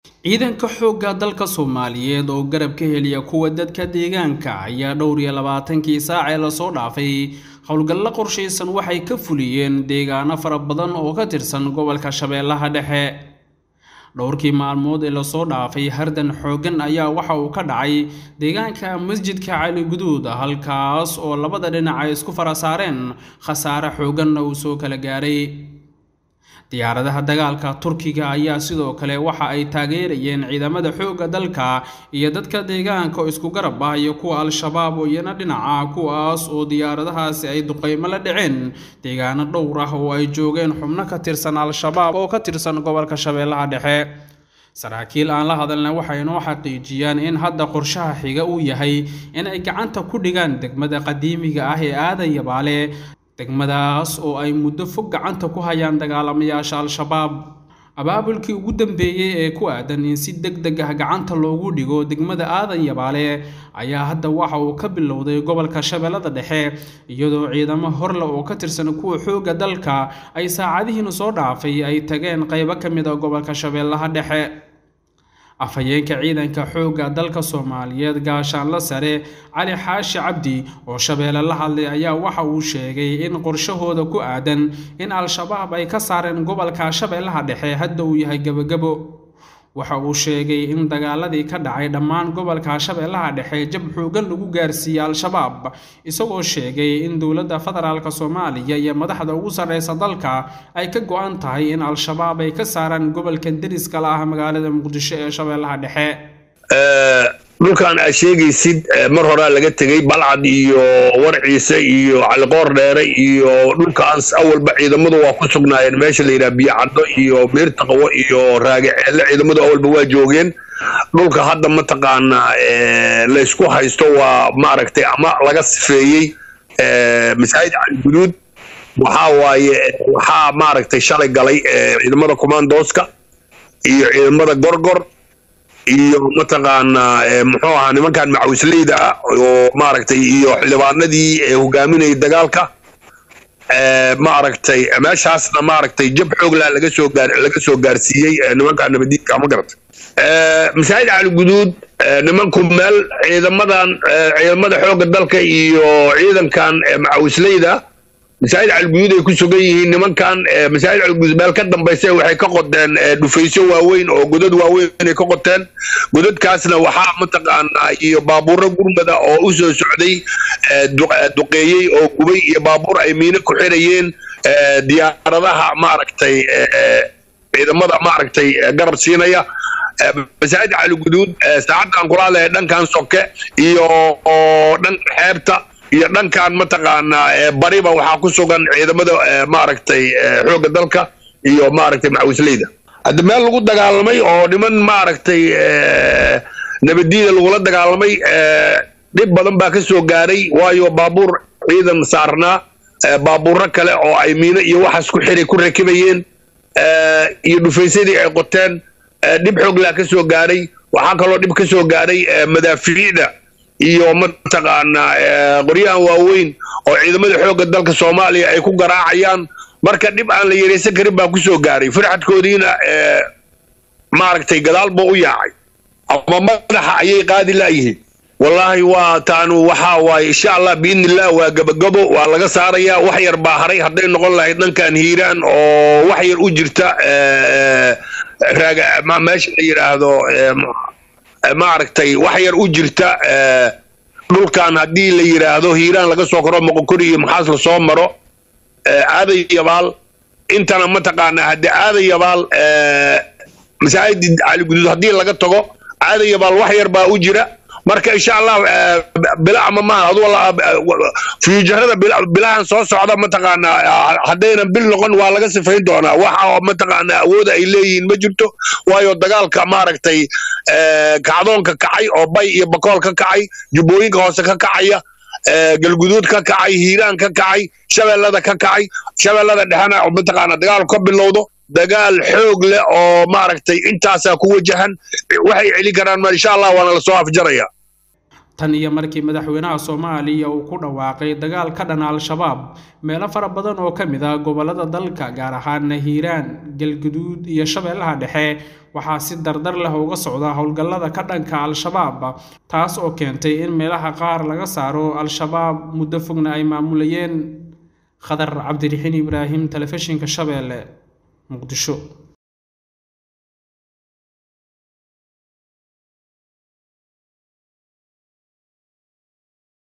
ciidanka xoogga dalka soomaaliyeed oo garab ka heliya kuwa dadka deegaanka ayaa dhowr iyo labaatankii saac ee lasoo dhaafay howlgallo qorshaysan waxay ka fuliyeen deegaano fara badan oo ka tirsan gobolka shabeellaha dhexe dhowrkii maalmood ee lasoo dhaafay hardan xooggan ayaa waxa uu ka dhacay deegaanka masjidka cali guduud halkaas oo labada dhinac ay isku fara saareen khasaare xoogganna uu soo kala gaaray diyaaradaha dagaalka turkiga ayaa sidoo kale waxa ay taageerayeen ciidamada xoogga dalka iyo dadka deegaanka oo isku garab ah iyo kuwa al-shabaab oo iyana dhinaca kuwaas oo diyaaradahaasi ay duqeymo la dhaceen deegaano dhowr ah oo ay joogeen xubno ka tirsan al-shabaab oo ka tirsan gobolka shabeellaha dhexe saraakiil aan la hadalna waxay noo xaqiijiyaan in hadda qorshaha xiga uu yahay in ay gacanta ku dhigaan degmada qadiimiga ah ee aadan yabaale degmadaas oo ay muddo fog gacanta ku hayaan dagaalamayaasha al-shabaab abaabulkii ugu dambeeyey ee ku aadan in si deg deg ah gacanta loogu dhigo degmada aadan yabaale ayaa hadda waxa uu ka bilowday gobolka shabeellada dhexe iyadoo ciidamo horle oo ka tirsan kuwa xoogga dalka ay saacadihiina soo dhaafay ay tageen qaybo ka mid a gobolka shabeellaha dhexe afhayeenka ciidanka xoogga dalka soomaaliyeed gaashaanla sare cali xaashi cabdi oo shabeelle la hadlay ayaa waxa uu sheegay in qorshahooda ku aadan in al-shabaab ay ka saareen gobolka shabeellaha dhexe hadda uu yahay gebogebo waxa uu sheegay in dagaaladii ka dhacay dhammaan gobolka shabeellaha dhexe jab xoogan lagu gaarsiiyey al-shabaab isagoo sheegay in dowladda federaalk soomaaliya iyo madaxda ugu sarreysa dalka ay ka go-an tahay in al-shabaab ay ka saaraan gobolka deriska la ah magaalada muqdisho ee shabeellaha dhexe dhulkan aad sheegaysid mar horaa laga tegey balcad iyo warciise iyo caliqoor dheere iyo dhulkaas awalba ciidamadu waa ku sugnaayeen meesha la yidhaha biyocaddo iyo beertaqwo iyo raagaceelle ciidamadu awalba waa joogeen dhulka hadda mataqaanaa laysku haysto waa maaragtay ama laga sifeeyey masaajid caliguduud waxaa waaye waxaa maaragtay shalay galay ciidamada commandooska iyo ciidamada gorgor iyo mataqaanaa muxuu ahaa nimankan macawisleyda ah oo maaragtay iyo xildhibaanadii hogaaminayay dagaalka maaragtay meeshaasna maaragtay jab xooglaa laga soo gaar laga soo gaarsiiyey nimankan nabadiidka ma garata masaajid cali guduud nimanku meel ciidamadan ciidamada xoogga dalka iyo ciidankan macawisleyda masaajid caliguduud ay ku sugan yihiin nimankan masaajid caliguduud meel ka dambaysa waxay ka qoteen dhufaysyo waaweyn oo godad waaweyn ay ka qoteen godadkaasna waxaa mataqaanaa iyo baabuuro gurmada oo u soo socday duqeeyey oo gubay iyo baabuur ay miino ku xirayeen diyaaradaha maaragtay ciidamada maaragtay garab siinaya masaajid caliguduud saacaddan kula hadlaya dhankan soke iyo dhanka xeebta iyo dhankan mataqaanaa bariba waxaa ku sugan ciidamada maaragtay xoogga dalka iyo maaragtay macawisleyda hadda meel lagu dagaalamay oo niman maaragtay nabadiida lagula dagaalamay dhib badan baa ka soo gaaray waayo baabuur ciidan saarnaa baabuuro kale oo ay miino iyo waxaas ku xiray ku rakibayeen iyo dhufaysadii ay qoteen dhib xooglaa ka soo gaaray waxaa kaloo dhib ka soo gaaray madaafiicda iyo mataqaanaa qoryahan waaweyn oo ciidamada xoogga dalka soomaaliya ay ku garaacayaan marka dhib aan la yaraysan karin baa ku soo gaaray firxadkoodiina maaragtay gadaal buu u yaacay ama madaxa ayay qaadi la'yihiin wallaahi waa taanu waxaa waaye insha allah biidni illah waa gabagabo waa laga saarayaa wax yar baa haray hadday noqon lahayd dhankan hiiraan oo wax yar u jirta raaga meesha la yidhaahdo maaragtay wax yar u jirta dhulkan haddii la yidhaahdo hiiraan laga soo koro moqokori iyo maxaas la soo maro aaday yabaal intana mataqaanaa haddii aaday yabaal masaajid caliguduud haddii laga tago aaday yabaal wax yar baa u jira marka insha allah bila ama maaha adu fiyujarada bilahan soo socda mataqaanaa haddaynan bil noqon waa laga sifayn doonaa waxa mataqaanaa awooda ay leeyihiin ma jirto waayo dagaalka maaragtay kacdoonka kacay oo bay iyo bakool ka kacay jubbooyinka hoose ka kacaya galguduud ka kacay hiiraan ka kacay shabeellada ka kacay shabeellada dhexena mataqaanaa dagaalku ka bilowdo dagaal xoog leh oo maaragtay intaasaa ku wajahan waxay celin karaan ma insha allah waana lasoo afjaraya tan iyo markii madaxweynaha soomaaliya uu ku dhawaaqay dagaal ka dhana al-shabaab meelo fara badan oo ka mid ah gobollada dalka gaar ahaan hiiraan galguduud iyo shabeellaha dhexe waxaa si dardar leh uga socda howlgallada ka dhanka al-shabaab taas oo keentay in meelaha qaar laga saaro al-shabaab muddo fogna ay maamulayeen khadar cabdiraxiin ibraahim telefishinka shabeelle muqdisho